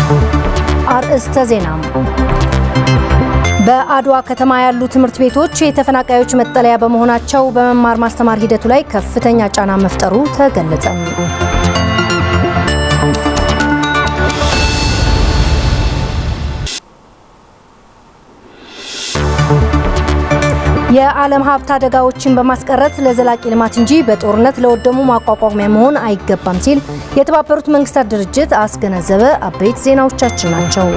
አርእስተ ዜና። በአድዋ ከተማ ያሉ ትምህርት ቤቶች የተፈናቃዮች መጠለያ በመሆናቸው በመማር ማስተማር ሂደቱ ላይ ከፍተኛ ጫና መፍጠሩ ተገለጸ። የዓለም ሀብት አደጋዎችን በማስቀረት ለዘላቂ ልማት እንጂ በጦርነት ለወደሙ ማቋቋሚያ መሆን አይገባም ሲል የተባበሩት መንግስታት ድርጅት አስገነዘበ። አበይት ዜናዎቻችን ናቸው።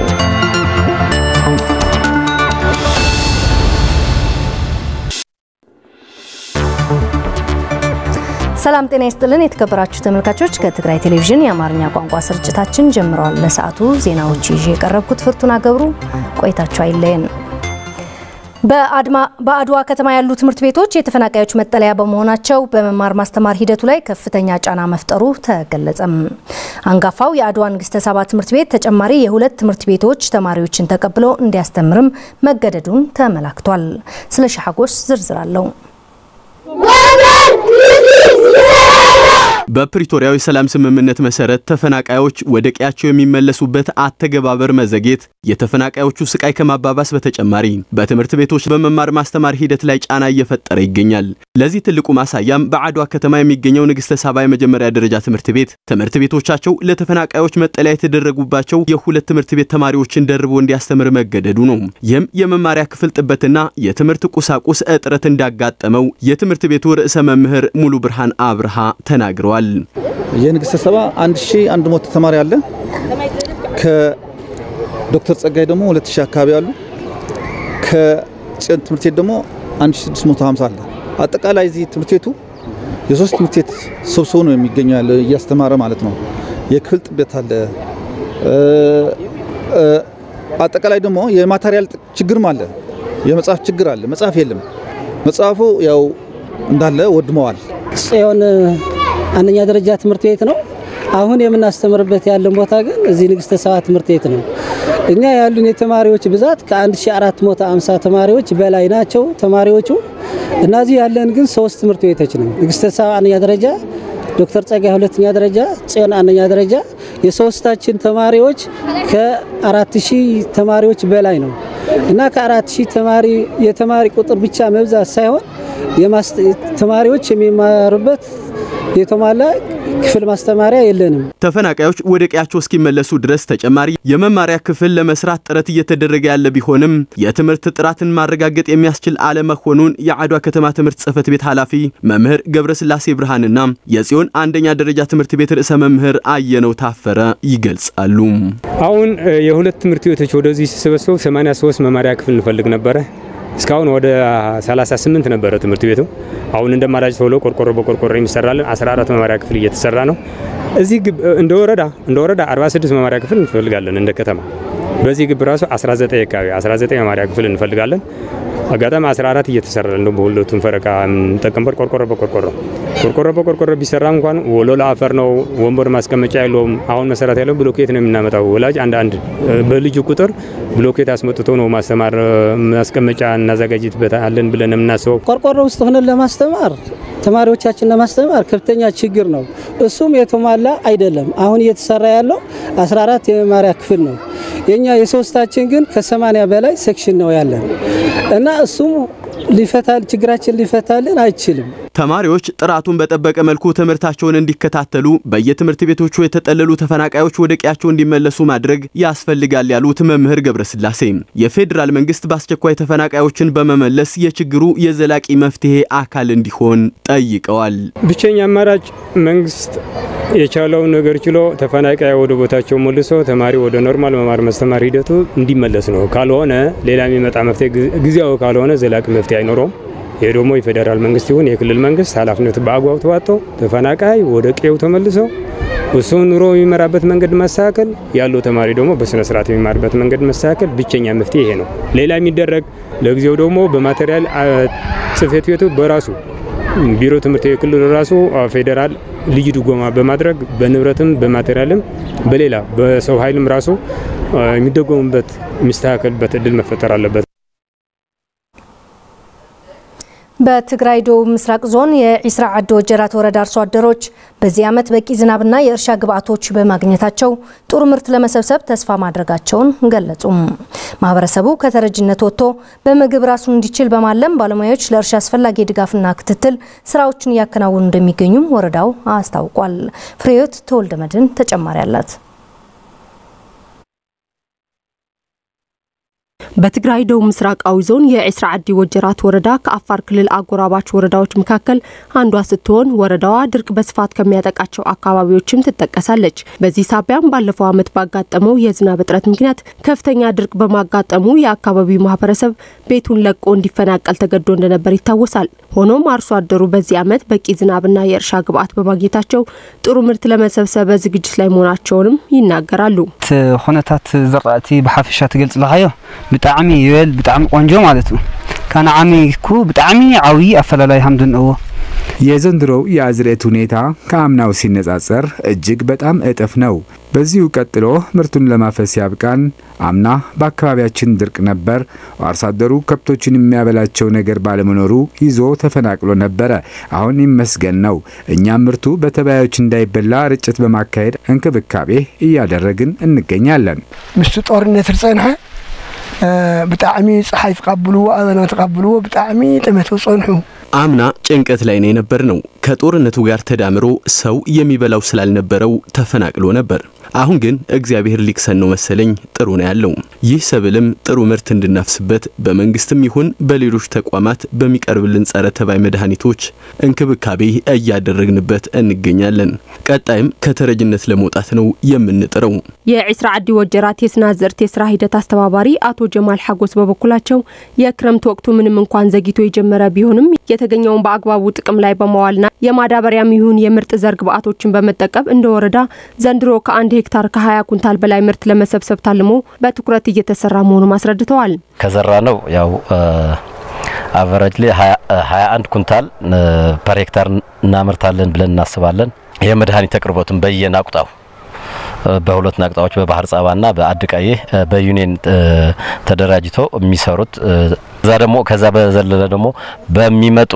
ሰላም ጤና ይስጥልን። የተከበራችሁ ተመልካቾች ከትግራይ ቴሌቪዥን የአማርኛ ቋንቋ ስርጭታችን ጀምረዋል። ለሰዓቱ ዜናዎች ይዤ የቀረብኩት ፍርቱና ገብሩ፣ ቆይታችሁ አይለየን። በአድዋ ከተማ ያሉ ትምህርት ቤቶች የተፈናቃዮች መጠለያ በመሆናቸው በመማር ማስተማር ሂደቱ ላይ ከፍተኛ ጫና መፍጠሩ ተገለጸም። አንጋፋው የአድዋ ንግስተ ሳባ ትምህርት ቤት ተጨማሪ የሁለት ትምህርት ቤቶች ተማሪዎችን ተቀብሎ እንዲያስተምርም መገደዱን ተመላክቷል። ስለ ሻሐጎስ ዝርዝር አለው። በፕሪቶሪያዊ ሰላም ስምምነት መሰረት ተፈናቃዮች ወደ ቀያቸው የሚመለሱበት አተገባበር መዘግየት የተፈናቃዮቹ ስቃይ ከማባባስ በተጨማሪ በትምህርት ቤቶች በመማር ማስተማር ሂደት ላይ ጫና እየፈጠረ ይገኛል። ለዚህ ትልቁ ማሳያም በአድዋ ከተማ የሚገኘው ንግስተ ሳባ የመጀመሪያ ደረጃ ትምህርት ቤት ትምህርት ቤቶቻቸው ለተፈናቃዮች መጠለያ የተደረጉባቸው የሁለት ትምህርት ቤት ተማሪዎችን ደርቦ እንዲያስተምር መገደዱ ነው። ይህም የመማሪያ ክፍል ጥበትና የትምህርት ቁሳቁስ እጥረት እንዳጋጠመው የትምህርት ቤቱ ርዕሰ መምህር ሙሉ ብርሃን አብርሃ ተናግረዋል። የንግስተ ሳባ 1100 ተማሪ አለ። ከዶክተር ጸጋይ ደግሞ 2000 አካባቢ አሉ። ከጭን ትምህርት ቤት ደግሞ 1650 አለ። አጠቃላይ እዚህ ትምህርት ቤቱ የሶስት ትምህርት ቤት ሰብስቦ ነው የሚገኘው ያለ እያስተማረ ማለት ነው። የክፍል ጥበት አለ። አጠቃላይ ደግሞ የማቴሪያል ችግርም አለ። የመጽሐፍ ችግር አለ። መጽሐፍ የለም። መጽሐፉ ያው እንዳለ ወድመዋል። ጽዮን አንደኛ ደረጃ ትምህርት ቤት ነው። አሁን የምናስተምርበት ያለን ቦታ ግን እዚህ ንግስተ ሳባ ትምህርት ቤት ነው። እኛ ያሉን የተማሪዎች ብዛት ከ1450 ተማሪዎች በላይ ናቸው ተማሪዎቹ። እነዚህ ያለን ግን ሶስት ትምህርት ቤቶች ነው። ንግስተ ሳባ አንደኛ ደረጃ፣ ዶክተር ጸጋይ ሁለተኛ ደረጃ፣ ጽዮን አንደኛ ደረጃ። የሶስታችን ተማሪዎች ከ4000 ተማሪዎች በላይ ነው እና ከ4000 ተማሪ የተማሪ ቁጥር ብቻ መብዛት ሳይሆን ተማሪዎች የሚማሩበት የተሟላ ክፍል ማስተማሪያ የለንም። ተፈናቃዮች ወደ ቀያቸው እስኪመለሱ ድረስ ተጨማሪ የመማሪያ ክፍል ለመስራት ጥረት እየተደረገ ያለ ቢሆንም የትምህርት ጥራትን ማረጋገጥ የሚያስችል አለመሆኑን የአድዋ ከተማ ትምህርት ጽሕፈት ቤት ኃላፊ መምህር ገብረስላሴ ብርሃንና የጽዮን አንደኛ ደረጃ ትምህርት ቤት ርዕሰ መምህር አየነው ታፈረ ይገልጻሉ። አሁን የሁለት ትምህርት ቤቶች ወደዚህ ሲሰበሰቡ 83 መማሪያ ክፍል እንፈልግ ነበረ። እስካሁን ወደ 38 ነበረ ትምህርት ቤቱ። አሁን እንደ አማራጭ ተብሎ ቆርቆሮ በቆርቆሮ የሚሰራልን 14 መማሪያ ክፍል እየተሰራ ነው። እዚህ እንደ ወረዳ እንደ ወረዳ 46 መማሪያ ክፍል እንፈልጋለን እንደ ከተማ። በዚህ ግብ ራሱ 19 አካባቢ 19 መማሪያ ክፍል እንፈልጋለን። አጋጣሚ 14 እየተሰራ ነው። በሁለቱም ፈረቃ የምንጠቀምበት ቆርቆሮ በቆርቆሮ ቆርቆሮ በቆርቆሮ ቢሰራ እንኳን ወለላ አፈር ነው፣ ወንበር ማስቀመጫ የለውም። አሁን መሰራት ያለው ብሎኬት ነው የምናመጣው። ወላጅ አንድ አንድ በልጁ ቁጥር ብሎኬት አስመጥቶ ነው ማስተማር ማስቀመጫ እናዘጋጅበት አለን ብለን የምናስበው። ቆርቆሮ ውስጥ ሆነን ለማስተማር ተማሪዎቻችን ለማስተማር ከፍተኛ ችግር ነው። እሱም የተሟላ አይደለም። አሁን እየተሰራ ያለው 14 የመማሪያ ክፍል ነው። የኛ የሶስታችን ግን ከ80 በላይ ሴክሽን ነው ያለን እና እሱም ሊፈታል ችግራችን ሊፈታልን አይችልም። ተማሪዎች ጥራቱን በጠበቀ መልኩ ትምህርታቸውን እንዲከታተሉ በየትምህርት ቤቶቹ የተጠለሉ ተፈናቃዮች ወደ ቀያቸው እንዲመለሱ ማድረግ ያስፈልጋል ያሉት መምህር ገብረስላሴ የፌዴራል መንግስት በአስቸኳይ ተፈናቃዮችን በመመለስ የችግሩ የዘላቂ መፍትሄ አካል እንዲሆን ጠይቀዋል። ብቸኛ አማራጭ መንግስት የቻለውን ነገር ችሎ ተፈናቃይ ወደ ቦታቸው መልሶ ተማሪ ወደ ኖርማል መማር ማስተማር ሂደቱ እንዲመለስ ነው። ካልሆነ ሌላ የሚመጣ መፍትሄ ጊዜያዊ ካልሆነ ዘላቂ መፍትሄ አይኖረውም። ይህ ደግሞ የፌዴራል መንግስት ይሁን የክልል መንግስት ኃላፊነቱ በአግባቡ ተዋጥቶ ተፈናቃይ ወደ ቀዬው ተመልሶ እሱ ኑሮ የሚመራበት መንገድ መስተካከል፣ ያለው ተማሪ ደግሞ በስነ ስርዓት የሚማርበት መንገድ መስተካከል ብቸኛ መፍትሄ ይሄ ነው። ሌላ የሚደረግ ለጊዜው ደግሞ በማቴሪያል ጽሕፈት ቤቱ በራሱ ቢሮ ትምህርት የክልል ራሱ ፌዴራል ልዩ ድጎማ በማድረግ በንብረትም በማቴሪያልም በሌላ በሰው ኃይልም ራሱ የሚደጎሙበት የሚስተካከልበት እድል መፈጠር አለበት። በትግራይ ደቡብ ምስራቅ ዞን የዒስራ ዓዲ ወጀራት ወረዳ አርሶ አደሮች በዚህ ዓመት በቂ ዝናብና የእርሻ ግብዓቶች በማግኘታቸው ጥሩ ምርት ለመሰብሰብ ተስፋ ማድረጋቸውን ገለጹም። ማህበረሰቡ ከተረጅነት ወጥቶ በምግብ ራሱን እንዲችል በማለም ባለሙያዎች ለእርሻ አስፈላጊ ድጋፍና ክትትል ስራዎችን እያከናወኑ እንደሚገኙም ወረዳው አስታውቋል። ፍሬዮት ተወልደ መድን ተጨማሪ አላት። በትግራይ ደቡብ ምስራቃዊ ዞን የዒስራ ዓዲ ወጀራት ወረዳ ከአፋር ክልል አጎራባች ወረዳዎች መካከል አንዷ ስትሆን ወረዳዋ ድርቅ በስፋት ከሚያጠቃቸው አካባቢዎችም ትጠቀሳለች። በዚህ ሳቢያም ባለፈው ዓመት ባጋጠመው የዝናብ እጥረት ምክንያት ከፍተኛ ድርቅ በማጋጠሙ የአካባቢው ማህበረሰብ ቤቱን ለቆ እንዲፈናቀል ተገዶ እንደነበር ይታወሳል። ሆኖም አርሶ አደሩ በዚህ ዓመት በቂ ዝናብና የእርሻ ግብዓት በማግኘታቸው ጥሩ ምርት ለመሰብሰብ በዝግጅት ላይ መሆናቸውንም ይናገራሉ። ኩነታት ዝራእቲ ብሓፈሻ ትገልጽልካዮ ብጣዕሚ ይበል ብጣዕሚ ቆንጆ ማለት ነው ካነ ዓመይኩ ብጣዕሚ ዓብዪ ኣፈላላይ ሃምዱ እንእዎ የዘንድሮው የአዝርዕት ሁኔታ ከአምናው ሲነጻጸር እጅግ በጣም እጥፍ ነው። በዚሁ ቀጥሎ ምርቱን ለማፈስ ያብቃን። አምና በአካባቢያችን ድርቅ ነበር። አርሶ አደሩ ከብቶችን የሚያበላቸው ነገር ባለመኖሩ ይዞ ተፈናቅሎ ነበረ። አሁን ይመስገን ነው። እኛም ምርቱ በተባዮች እንዳይበላ ርጭት በማካሄድ እንክብካቤ እያደረግን እንገኛለን። ምስቲ ጦርነት ዝፀንሐ ብጣዕሚ ፀሓይ ተቃብልዎ ኣበና ተቃብልዎ ብጣዕሚ ጥመት ፀንሑ አምና ጭንቀት ላይ ነው የነበር ነው። ከጦርነቱ ጋር ተዳምሮ ሰው የሚበላው ስላልነበረው ተፈናቅሎ ነበር። አሁን ግን እግዚአብሔር ሊክሰን ነው መሰለኝ ጥሩ ነው ያለው። ይህ ሰብልም ጥሩ ምርት እንድናፍስበት በመንግስትም ይሁን በሌሎች ተቋማት በሚቀርብልን ጸረ ተባይ መድኃኒቶች እንክብካቤ እያደረግንበት እንገኛለን። ቀጣይም ከተረጅነት ለመውጣት ነው የምንጥረው። የዒስራ ዓዲ ወጀራት የስነ አዝርዕት የስራ ሂደት አስተባባሪ አቶ ጀማል ሓጎስ በበኩላቸው የክረምት ወቅቱ ምንም እንኳን ዘግይቶ የጀመረ ቢሆንም የተገኘውን በአግባቡ ጥቅም ላይ በመዋልና የማዳበሪያም ይሁን የምርጥ ዘር ግብዓቶችን በመጠቀም እንደ ወረዳ ዘንድሮ ከአንድ ሄክታር ከ20 ኩንታል በላይ ምርት ለመሰብሰብ ታልሞ በትኩረት እየተሰራ መሆኑን አስረድተዋል። ከዘራ ነው ያው አቨረጅ ላይ 21 ኩንታል ፐር ሄክታር እናመርታለን ብለን እናስባለን። የመድኃኒት አቅርቦትን በየናቁጣው በሁለት ናቅጣዎች በባህር ጻባና በአድቃዬ በዩኒየን ተደራጅቶ የሚሰሩት እዛ ደግሞ ከዛ በዘለለ ደግሞ በሚመጡ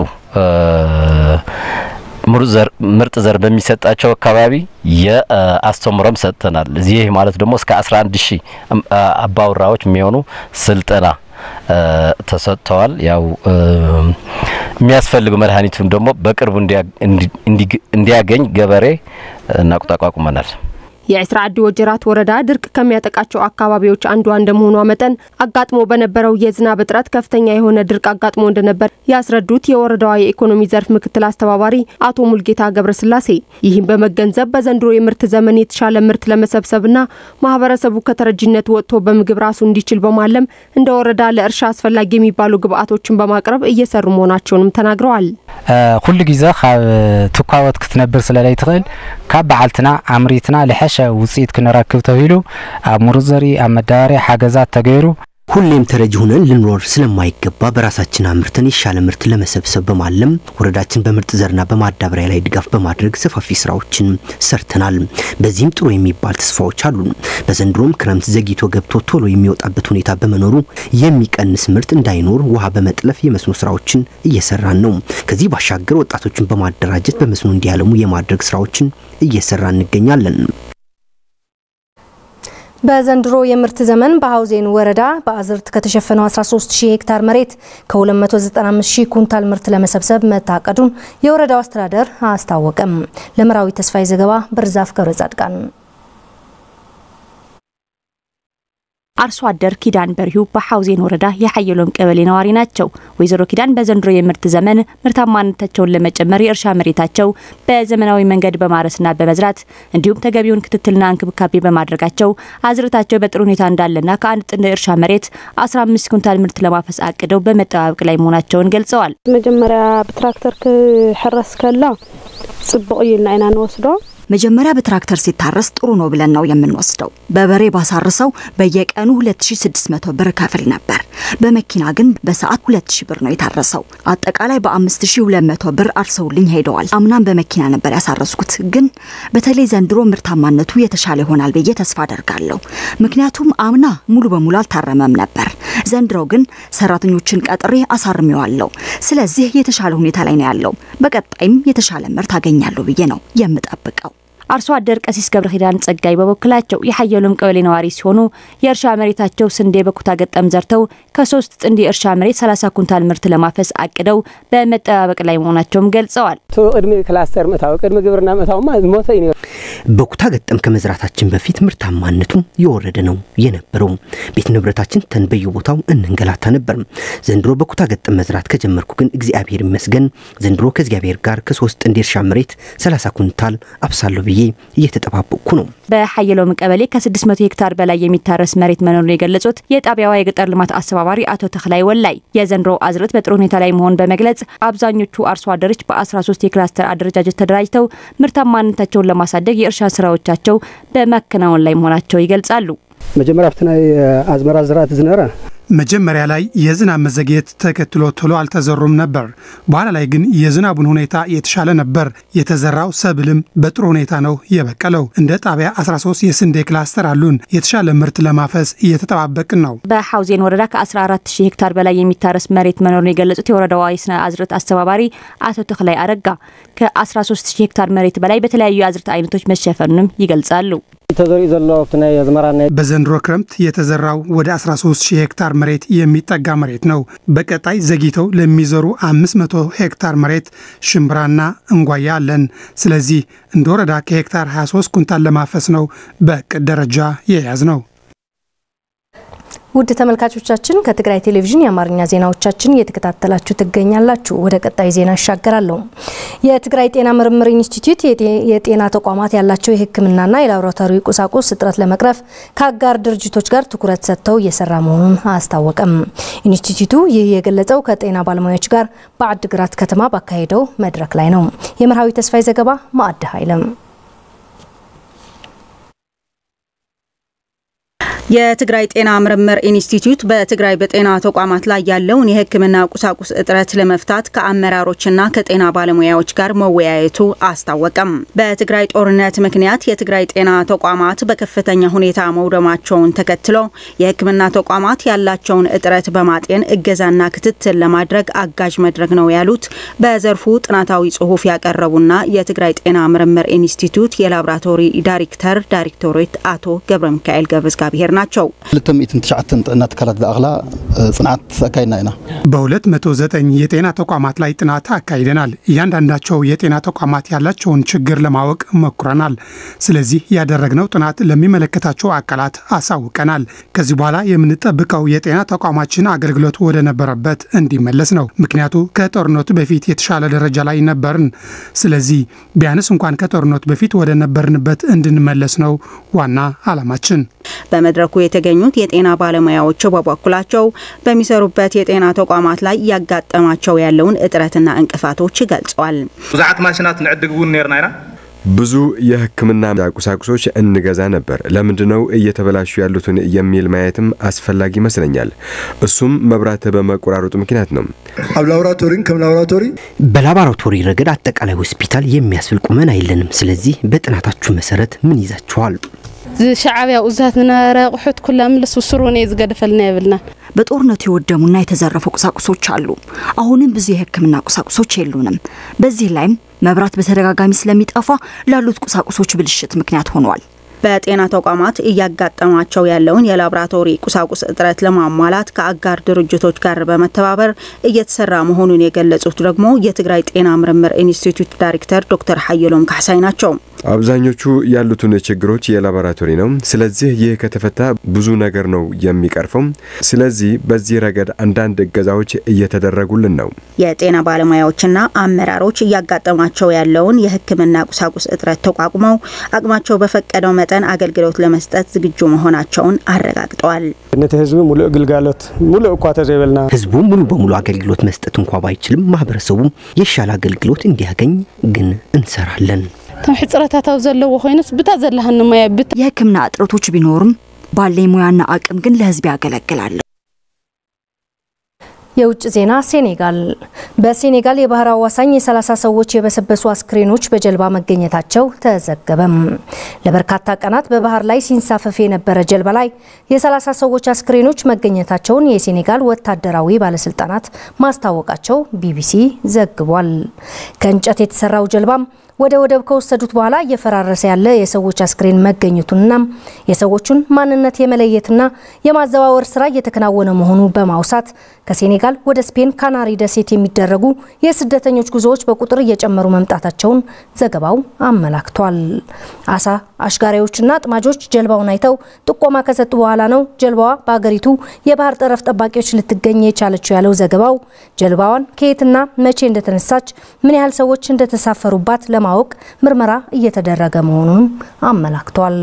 ምርጥ ዘር በሚሰጣቸው አካባቢ የአስተምሮም ሰጥተናል። ይህ ማለት ደግሞ እስከ 11 ሺህ አባወራዎች የሚሆኑ ስልጠና ተሰጥተዋል። ያው የሚያስፈልጉ መድኃኒቱን ደግሞ በቅርቡ እንዲያገኝ ገበሬ እናቁጣቋቁመናል። የዒስራ ዓዲ ወጀራት ወረዳ ድርቅ ከሚያጠቃቸው አካባቢዎች አንዷ እንደመሆኗ መጠን አጋጥሞ በነበረው የዝናብ እጥረት ከፍተኛ የሆነ ድርቅ አጋጥሞ እንደነበር ያስረዱት የወረዳዋ የኢኮኖሚ ዘርፍ ምክትል አስተባባሪ አቶ ሙልጌታ ገብረስላሴ ይህም በመገንዘብ በዘንድሮ የምርት ዘመን የተሻለ ምርት ለመሰብሰብና ማህበረሰቡ ከተረጂነት ወጥቶ በምግብ ራሱ እንዲችል በማለም እንደ ወረዳ ለእርሻ አስፈላጊ የሚባሉ ግብዓቶችን በማቅረብ እየሰሩ መሆናቸውንም ተናግረዋል። ኩሉ ግዜ ካብ ትኳወት ክትነብር ስለላይ ትኽእል ካብ በዓልትና ኣምሪትና ልሐ ውፅኢት ክንረክብ ተባሂሉ ኣብ ምሩፅ ዘርኢ ኣብ መዳበርያ ሓገዛት ተገይሩ ሁሌም ተረጂ ሆነን ልንኖር ስለማይገባ በራሳችን አምርተን የሻለ ምርት ለመሰብሰብ በማለም ወረዳችን በምርጥ ዘርና በማዳበሪያ ላይ ድጋፍ በማድረግ ሰፋፊ ስራዎችን ሰርተናል። በዚህም ጥሩ የሚባል ተስፋዎች አሉ። በዘንድሮም ክረምት ዘግይቶ ገብቶ ቶሎ የሚወጣበት ሁኔታ በመኖሩ የሚቀንስ ምርት እንዳይኖር ውሃ በመጥለፍ የመስኖ ስራዎችን እየሰራን ነው። ከዚህ ባሻገር ወጣቶችን በማደራጀት በመስኖ እንዲያለሙ የማድረግ ስራዎችን እየሰራ እንገኛለን። በዘንድሮ የምርት ዘመን በሀውዜን ወረዳ በአዝርት ከተሸፈነው 13 ሺህ ሄክታር መሬት ከ295 ሺህ ኩንታል ምርት ለመሰብሰብ መታቀዱን የወረዳው አስተዳደር አስታወቀም። ለምራዊ ተስፋዬ ዘገባ በርዛፍ ገብረ ጻድቃን አርሶ አደር ኪዳን በርሂው በሐውዜን ወረዳ የሐየሎም ቀበሌ ነዋሪ ናቸው። ወይዘሮ ኪዳን በዘንድሮ የምርት ዘመን ምርታማነታቸውን ለመጨመር የእርሻ መሬታቸው በዘመናዊ መንገድ በማረስና በመዝራት እንዲሁም ተገቢውን ክትትልና እንክብካቤ በማድረጋቸው አዝርታቸው በጥሩ ሁኔታ እንዳለና ከአንድ ጥንድ እርሻ መሬት 15 ኩንታል ምርት ለማፈስ አቅደው በመጠባበቅ ላይ መሆናቸውን ገልጸዋል። መጀመሪያ ብትራክተር ክሕረስ ከላ ጽቡቅ እዩ ኢልና ኢና ንወስዶ መጀመሪያ በትራክተር ሲታረስ ጥሩ ነው ብለን ነው የምንወስደው። በበሬ ባሳርሰው በየቀኑ 2600 ብር ከፍል ነበር። በመኪና ግን በሰዓት 2000 ብር ነው የታረሰው። አጠቃላይ በ5200 ብር አርሰውልኝ ሄደዋል። አምናም በመኪና ነበር ያሳረስኩት፣ ግን በተለይ ዘንድሮ ምርታማነቱ የተሻለ ይሆናል ብዬ ተስፋ አደርጋለሁ። ምክንያቱም አምና ሙሉ በሙሉ አልታረመም ነበር። ዘንድሮ ግን ሰራተኞችን ቀጥሬ አሳርሜዋለሁ። ስለዚህ የተሻለ ሁኔታ ላይ ነው ያለው። በቀጣይም የተሻለ ምርት አገኛለሁ ብዬ ነው የምጠብቀው። አርሶ አደር ቀሲስ ገብረ ኪዳን ጸጋይ በበኩላቸው የሀየሎም ቀበሌ ነዋሪ ሲሆኑ የእርሻ መሬታቸው ስንዴ በኩታ ገጠም ዘርተው ከሶስት ጥንድ የእርሻ መሬት 30 ኩንታል ምርት ለማፈስ አቅደው በመጠባበቅ ላይ መሆናቸውም ገልጸዋል። ቅድሚ ክላስተር ምእታዊ ቅድሚ ግብርና ምእታውማ ሞተ እዩ በኩታ ገጠም ከመዝራታችን በፊት ምርታማነቱ የወረደ ነው የነበረው። ቤት ንብረታችን ተን በየቦታው እንንገላታ ነበር። ዘንድሮ በኩታ ገጠም መዝራት ከጀመርኩ ግን እግዚአብሔር ይመስገን ዘንድሮ ከእግዚአብሔር ጋር ከሶስት ጥንድ የእርሻ መሬት 30 ኩንታል አብሳለሁ ብዬ እየተጠባበቅኩ ነው። በሀየሎም ቀበሌ ከ600 ሄክታር በላይ የሚታረስ መሬት መኖሩን የገለጹት የጣቢያዋ የገጠር ልማት አስተባባሪ አቶ ተክላይ ወላይ የዘንድሮ አዝርዕት በጥሩ ሁኔታ ላይ መሆን በመግለጽ አብዛኞቹ አርሶ አደሮች በ13 የክላስተር አደረጃጀት ተደራጅተው ምርታማነታቸውን ለማሳደግ የእርሻ ስራዎቻቸው በማከናወን ላይ መሆናቸው ይገልጻሉ። መጀመሪያ ኣብቲ ናይ ኣዝመራ ዝራእቲ ዝነበረ መጀመሪያ ላይ የዝናብ መዘግየት ተከትሎ ቶሎ አልተዘሩም ነበር። በኋላ ላይ ግን የዝናቡን ሁኔታ የተሻለ ነበር። የተዘራው ሰብልም በጥሩ ሁኔታ ነው የበቀለው። እንደ ጣቢያ 13 የስንዴ ክላስተር አሉን። የተሻለ ምርት ለማፈስ እየተጠባበቅን ነው። በሐውዜን ወረዳ ከ14 ሺህ ሄክታር በላይ የሚታረስ መሬት መኖሩን የገለጹት የወረዳዋ የስነ አዝርዕት አስተባባሪ አቶ ተክላይ አረጋ ከ13 ሺህ ሄክታር መሬት በላይ በተለያዩ የአዝርዕት አይነቶች መሸፈኑንም ይገልጻሉ። ተዘሪኡ ዘሎ ኣብቲ ናይ ኣዝመራ ናይ በዘንድሮ ክረምት የተዘራው ወደ 13 ሺህ ሄክታር መሬት የሚጠጋ መሬት ነው። በቀጣይ ዘግይተው ለሚዘሩ 500 ሄክታር መሬት ሽምብራና እንጓያ አለን። ስለዚህ እንደ ወረዳ ከሄክታር 23 ኩንታል ለማፈስ ነው በእቅድ ደረጃ የያዝ ነው። ውድ ተመልካቾቻችን ከትግራይ ቴሌቪዥን የአማርኛ ዜናዎቻችን እየተከታተላችሁ ትገኛላችሁ። ወደ ቀጣይ ዜና እሻገራለሁ። የትግራይ ጤና ምርምር ኢንስቲትዩት የጤና ተቋማት ያላቸው የሕክምናና የላቦራቶሪ ቁሳቁስ እጥረት ለመቅረፍ ከአጋር ድርጅቶች ጋር ትኩረት ሰጥተው እየሰራ መሆኑን አስታወቀም። ኢንስቲትዩቱ ይህ የገለጸው ከጤና ባለሙያዎች ጋር በአድግራት ከተማ ባካሄደው መድረክ ላይ ነው። የመርሃዊ ተስፋይ ዘገባ ማዕድ ኃይለም የትግራይ ጤና ምርምር ኢንስቲትዩት በትግራይ በጤና ተቋማት ላይ ያለውን የሕክምና ቁሳቁስ እጥረት ለመፍታት ከአመራሮችና ከጤና ባለሙያዎች ጋር መወያየቱ አስታወቀም። በትግራይ ጦርነት ምክንያት የትግራይ ጤና ተቋማት በከፍተኛ ሁኔታ መውደማቸውን ተከትሎ የሕክምና ተቋማት ያላቸውን እጥረት በማጤን እገዛና ክትትል ለማድረግ አጋዥ መድረክ ነው ያሉት በዘርፉ ጥናታዊ ጽሑፍ ያቀረቡና የትግራይ ጤና ምርምር ኢንስቲትዩት የላቦራቶሪ ዳይሬክተር ዳይሬክቶሬት አቶ ገብረ ሚካኤል ገብረ እግዚአብሔር ናቸው። 209 ጥዕና ትካላት ዝኣኽላ ጽንዓት ኣካይድና ኢና በ209 የጤና ተቋማት ላይ ጥናት አካሂደናል። እያንዳንዳቸው የጤና ተቋማት ያላቸውን ችግር ለማወቅ ሞክረናል። ስለዚህ ያደረግነው ጥናት ለሚመለከታቸው አካላት አሳውቀናል። ከዚህ በኋላ የምንጠብቀው የጤና ተቋማችን አገልግሎት ወደ ነበረበት እንዲመለስ ነው። ምክንያቱ ከጦርነቱ በፊት የተሻለ ደረጃ ላይ ነበርን። ስለዚህ ቢያንስ እንኳን ከጦርነቱ በፊት ወደ ነበርንበት እንድንመለስ ነው ዋና ዓላማችን። በመድረኩ የተገኙት የጤና ባለሙያዎች በበኩላቸው በሚሰሩበት የጤና ተቋማት ላይ እያጋጠማቸው ያለውን እጥረትና እንቅፋቶች ገልጸዋል። ብዙሓት ማሽናት ንዕድግ እውን ነርና ኢና ብዙ የሕክምና ቁሳቁሶች እንገዛ ነበር። ለምንድን ነው እየተበላሹ ያሉትን የሚል ማየትም አስፈላጊ ይመስለኛል። እሱም መብራት በመቆራረጡ ምክንያት ነው። ኣብ ላቦራቶሪን ከም ላቦራቶሪ በላቦራቶሪ ረገድ አጠቃላይ ሆስፒታል የሚያስብል ቁመና የለንም። ስለዚህ በጥናታችሁ መሰረት ምን ይዛችኋል? ሻዕብያ ኡዛት ዝነበረ ኣቑሑት ኩላ ምልስ ውስሩን እዩ ዝገድፈልና የብልና በጦርነቱ የወደሙና የተዘረፉ ቁሳቁሶች አሉ። አሁንም ብዙ የህክምና ቁሳቁሶች የሉንም። በዚህ ላይም መብራት በተደጋጋሚ ስለሚጠፋ ላሉት ቁሳቁሶች ብልሽት ምክንያት ሆኗል። በጤና ተቋማት እያጋጠማቸው ያለውን የላቦራቶሪ ቁሳቁስ እጥረት ለማሟላት ከአጋር ድርጅቶች ጋር በመተባበር እየተሰራ መሆኑን የገለጹት ደግሞ የትግራይ ጤና ምርምር ኢንስቲትዩት ዳይሬክተር ዶክተር ሀየሎም ካሕሳይ ናቸው። አብዛኞቹ ያሉትን ችግሮች የላቦራቶሪ ነው። ስለዚህ ይህ ከተፈታ ብዙ ነገር ነው የሚቀርፈው። ስለዚህ በዚህ ረገድ አንዳንድ እገዛዎች እየተደረጉልን ነው። የጤና ባለሙያዎችና አመራሮች እያጋጠማቸው ያለውን የሕክምና ቁሳቁስ እጥረት ተቋቁመው አቅማቸው በፈቀደው መጠን አገልግሎት ለመስጠት ዝግጁ መሆናቸውን አረጋግጠዋል። ነቲ ህዝቢ ሙሉእ ግልጋሎት ሙሉእ እኳ ተዘይበልና ህዝቡ ሙሉ በሙሉ አገልግሎት መስጠት እንኳ ባይችልም ማህበረሰቡ የሻለ አገልግሎት እንዲያገኝ ግን እንሰራለን። እቶም ሕፅረታት ኣብ ዘለዎ ኮይኑስ ብታ ዘለሃኒ ሞያ ብታ የህክምና እጥረቶች ቢኖሩም ባለኝ ሙያና አቅም ግን ለህዝብ ያገለግላለሁ። የውጭ ዜና ሴኔጋል። በሴኔጋል የባህር አዋሳኝ የ30 ሰዎች የበሰበሱ አስክሬኖች በጀልባ መገኘታቸው ተዘገበም። ለበርካታ ቀናት በባህር ላይ ሲንሳፈፍ የነበረ ጀልባ ላይ የ30 ሰዎች አስክሬኖች መገኘታቸውን የሴኔጋል ወታደራዊ ባለስልጣናት ማስታወቃቸው ቢቢሲ ዘግቧል። ከእንጨት የተሰራው ጀልባም ወደ ወደብ ከወሰዱት በኋላ እየፈራረሰ ያለ የሰዎች አስክሬን መገኘቱንና የሰዎቹን ማንነት የመለየትና የማዘዋወር ስራ እየተከናወነ መሆኑ በማውሳት ከሴኔጋል ወደ ስፔን ካናሪ ደሴት የሚደረጉ የስደተኞች ጉዞዎች በቁጥር እየጨመሩ መምጣታቸውን ዘገባው አመላክቷል። አሳ አሽጋሪዎችና አጥማጆች ጀልባውን አይተው ጥቆማ ከሰጡ በኋላ ነው ጀልባዋ በአገሪቱ የባህር ጠረፍ ጠባቂዎች ልትገኝ የቻለችው ያለው ዘገባው ጀልባዋን ከየትና መቼ እንደተነሳች ምን ያህል ሰዎች እንደተሳፈሩባት ለማወቅ ምርመራ እየተደረገ መሆኑንም አመላክቷል።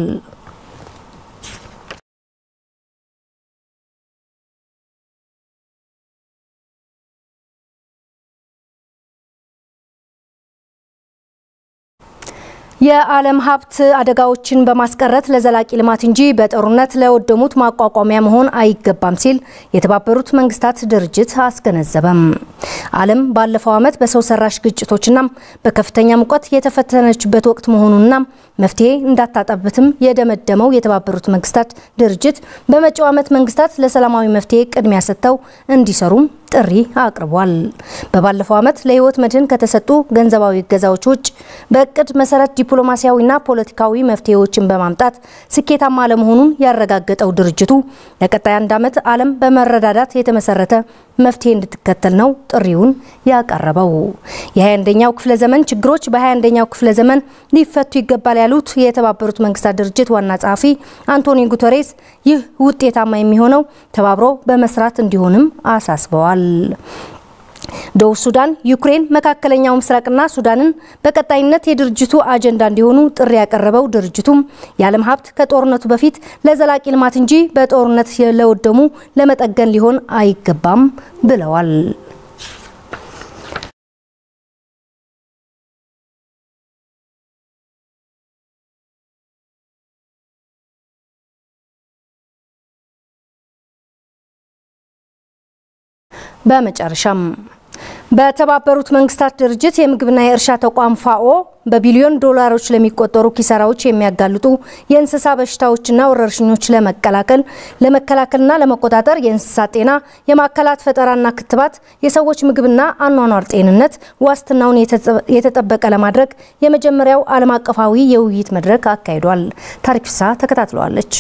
የዓለም ሀብት አደጋዎችን በማስቀረት ለዘላቂ ልማት እንጂ በጦርነት ለወደሙት ማቋቋሚያ መሆን አይገባም ሲል የተባበሩት መንግስታት ድርጅት አስገነዘበም። ዓለም ባለፈው ዓመት በሰው ሰራሽ ግጭቶችና በከፍተኛ ሙቀት የተፈተነችበት ወቅት መሆኑንና መፍትሄ እንዳታጣበትም የደመደመው የተባበሩት መንግስታት ድርጅት በመጪው ዓመት መንግስታት ለሰላማዊ መፍትሄ ቅድሚያ ሰጥተው እንዲሰሩም ጥሪ አቅርቧል። በባለፈው ዓመት ለህይወት መድህን ከተሰጡ ገንዘባዊ እገዛዎች ውጭ በእቅድ መሰረት ዲፕሎማሲያዊና ፖለቲካዊ መፍትሄዎችን በማምጣት ስኬታማ አለመሆኑን ያረጋገጠው ድርጅቱ ለቀጣይ አንድ ዓመት ዓለም በመረዳዳት የተመሰረተ መፍትሄ እንድትከተል ነው ጥሪውን ያቀረበው። የ21ኛው ክፍለ ዘመን ችግሮች በ21ኛው ክፍለ ዘመን ሊፈቱ ይገባል ያሉት የተባበሩት መንግስታት ድርጅት ዋና ጸሐፊ አንቶኒ ጉተሬስ ይህ ውጤታማ የሚሆነው ተባብሮ በመስራት እንዲሆንም አሳስበዋል። ደቡብ ሱዳን፣ ዩክሬን፣ መካከለኛው ምስራቅና ሱዳንን በቀጣይነት የድርጅቱ አጀንዳ እንዲሆኑ ጥሪ ያቀረበው ድርጅቱም የዓለም ሀብት ከጦርነቱ በፊት ለዘላቂ ልማት እንጂ በጦርነት ለወደሙ ለመጠገን ሊሆን አይገባም ብለዋል። በመጨረሻም በተባበሩት መንግስታት ድርጅት የምግብና የእርሻ ተቋም ፋኦ በቢሊዮን ዶላሮች ለሚቆጠሩ ኪሳራዎች የሚያጋልጡ የእንስሳ በሽታዎችና ወረርሽኞች ለመቀላቀል ለመከላከልና ለመቆጣጠር የእንስሳት ጤና፣ የማዕከላት ፈጠራና ክትባት፣ የሰዎች ምግብና አኗኗር ጤንነት ዋስትናውን የተጠበቀ ለማድረግ የመጀመሪያው ዓለም አቀፋዊ የውይይት መድረክ አካሂዷል። ታሪክ ፍሳ ተከታትለዋለች።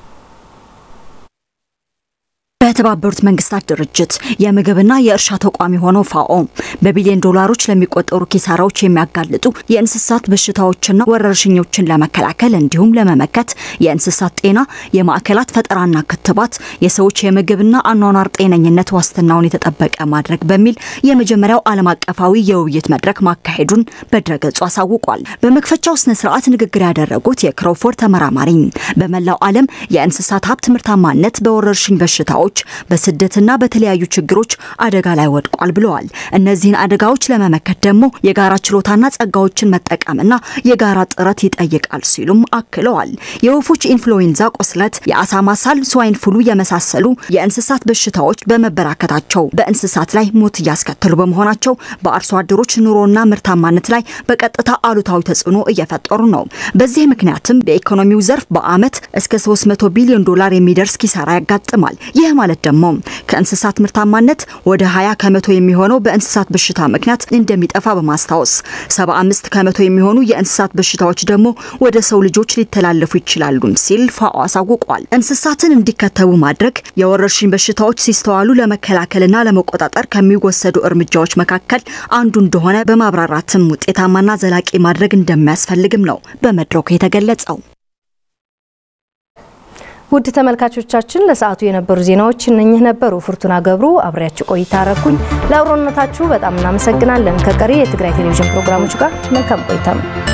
በተባበሩት መንግስታት ድርጅት የምግብና የእርሻ ተቋም የሆነው ፋኦ በቢሊዮን ዶላሮች ለሚቆጠሩ ኪሳራዎች የሚያጋልጡ የእንስሳት በሽታዎችና ወረርሽኞችን ለመከላከል እንዲሁም ለመመከት የእንስሳት ጤና፣ የማዕከላት ፈጠራና ክትባት፣ የሰዎች የምግብና አኗኗር ጤነኝነት ዋስትናውን የተጠበቀ ማድረግ በሚል የመጀመሪያው ዓለም አቀፋዊ የውይይት መድረክ ማካሄዱን በድረገጹ አሳውቋል። በመክፈቻው ስነ ስርዓት ንግግር ያደረጉት የክሮፎርድ ተመራማሪ በመላው ዓለም የእንስሳት ሀብት ምርታማነት በወረርሽኝ በሽታዎች በስደትና በተለያዩ ችግሮች አደጋ ላይ ወድቋል ብለዋል። እነዚህን አደጋዎች ለመመከት ደግሞ የጋራ ችሎታና ጸጋዎችን መጠቀምና የጋራ ጥረት ይጠይቃል ሲሉም አክለዋል። የወፎች ኢንፍሉዌንዛ ቁስለት፣ የአሳማ ሳል፣ ስዋይን ፍሉ የመሳሰሉ የእንስሳት በሽታዎች በመበራከታቸው በእንስሳት ላይ ሞት እያስከተሉ በመሆናቸው በአርሶ አደሮች ኑሮና ምርታማነት ላይ በቀጥታ አሉታዊ ተጽዕኖ እየፈጠሩ ነው። በዚህ ምክንያትም በኢኮኖሚው ዘርፍ በዓመት እስከ 300 ቢሊዮን ዶላር የሚደርስ ኪሳራ ያጋጥማል። ይህ ማለት ደግሞ ከእንስሳት ምርታማነት ወደ 20 ከመቶ የሚሆነው በእንስሳት በሽታ ምክንያት እንደሚጠፋ በማስታወስ 75 ከመቶ የሚሆኑ የእንስሳት በሽታዎች ደግሞ ወደ ሰው ልጆች ሊተላለፉ ይችላሉ ሲል ፋኦ አሳውቋል። እንስሳትን እንዲከተቡ ማድረግ የወረርሽኝ በሽታዎች ሲስተዋሉ ለመከላከልና ለመቆጣጠር ከሚወሰዱ እርምጃዎች መካከል አንዱ እንደሆነ በማብራራትም ውጤታማና ዘላቂ ማድረግ እንደሚያስፈልግም ነው በመድረኩ የተገለጸው። ውድ ተመልካቾቻችን ለሰዓቱ የነበሩ ዜናዎች እነኚህ ነበሩ። ፍርቱና ገብሩ አብሬያችሁ ቆይታ አረኩኝ። ለአብሮነታችሁ በጣም እናመሰግናለን። ከቀሪ የትግራይ ቴሌቪዥን ፕሮግራሞች ጋር መልካም ቆይታ ነው።